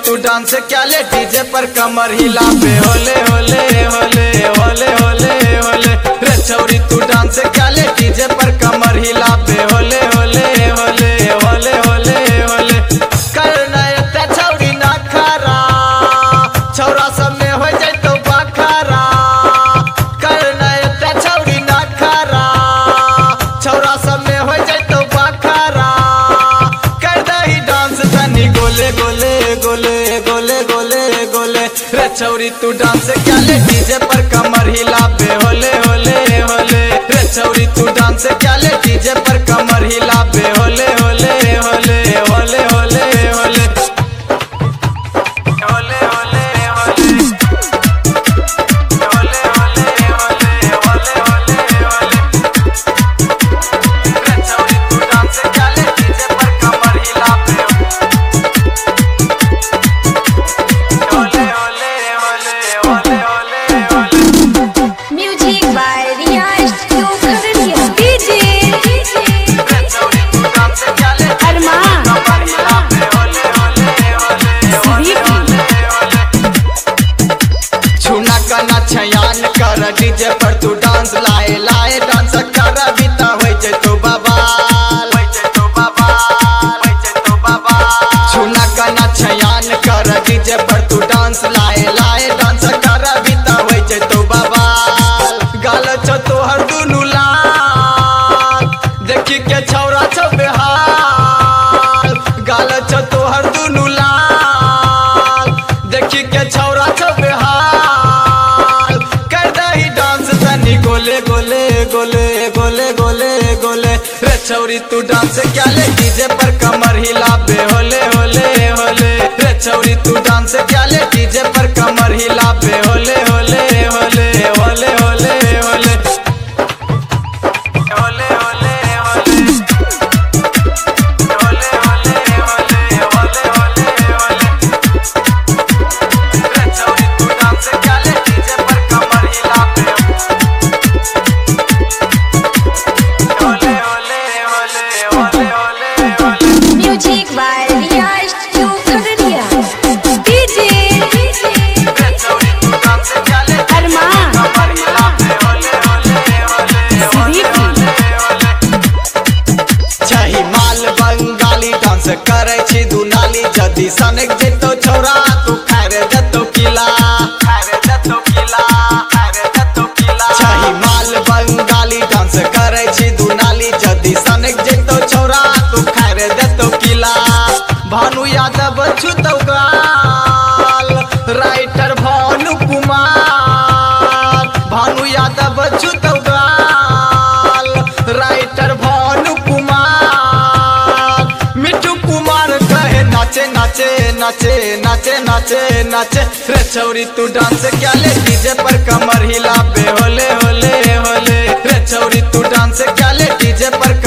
तू डांस क्या ले डीजे पर कमर हिला पे होले होले होले होले होले होले रे छौरी तू डांस क्या ले डीजे पर कमर हिला पे होले होले होले होले होले होले करना एते छौरी ना खरा छौरा सब में हो जाए तो बखरा करना एते छौरी ना खरा छौरा सब में हो जाए तो बखरा कर दही डांस तनी गोले गोले गोले गोले गोले गोले रे छौरी तू डांस क्या ले डीजे पर कमर हिला पे होले होले होले रे छौरी तू डांस क्या ले डीजे पर कमर हिला पे होले होले होले होले होले होले होले होले होले होले होले होले होले होले होले रे छौरी तू डांस क्या ले डीजे पर कमर हिला पे होले होले होले होले होले होले Music by Riyash Studio DJ रे छौरी तू डांस क्या ले Arman कमर हिला पे होले होले होले होले छूना कना छयान कर डीजे पर तू डांस लाए लाए डांस कर बीता होय छै तो बबाल होय छै तो बबाल होय छै तो बबाल छूना कना छयान कर डीजे पर तू डांस लाए लाए डांस कर बीता होय छै तो बबाल गाल छौ तोहर दुनु लाल देखी के छौरा छौ बेहाल गाल छौ तोहर दुनु लाल देखी के छौरा छौ बेहाल कर दही डांस तनी गोले गोले गोले गोले गोले गोले रे छौरी तू डांस क्या ले डीजे पर कमर हिला बे होले होले होले रे छौरी तू डांस क्या ले डीजे पर कमर हिला बे होले होले होले होले होले होले होले होले होले होले होले होले होले होले होले रे छौरी तू डांस क्या ले डीजे पर कमर हिला पे होले होले होले होले होले होले Music by Riyash Studio DJ रे छौरी तू डांस क्या ले Arman कमर हिला पे होले होले होले होले होले होले छही माल बंगाली डांस करे छी दुनाली जदी सनक जेतो छौरा तू खारे जतो किला खारे जतो किला खारे जतो किला छही माल बंगाली डांस करे छी दुनाली जदी सनक जेतो छौरा तू खारे जतो किला भानु यादव छुतौ गाल राइटर भानु कुमार भानु यादव छुतौ गाल राइटर भानु कुमार मिठू कुमार कहे नाचे नाचे नाचे नाचे नाचे नाचे रे छौरी तू डांस क्या ले डीजे पर कमर हिला पे होले होले होले रे छौरी तू डांस क्या ले डीजे पर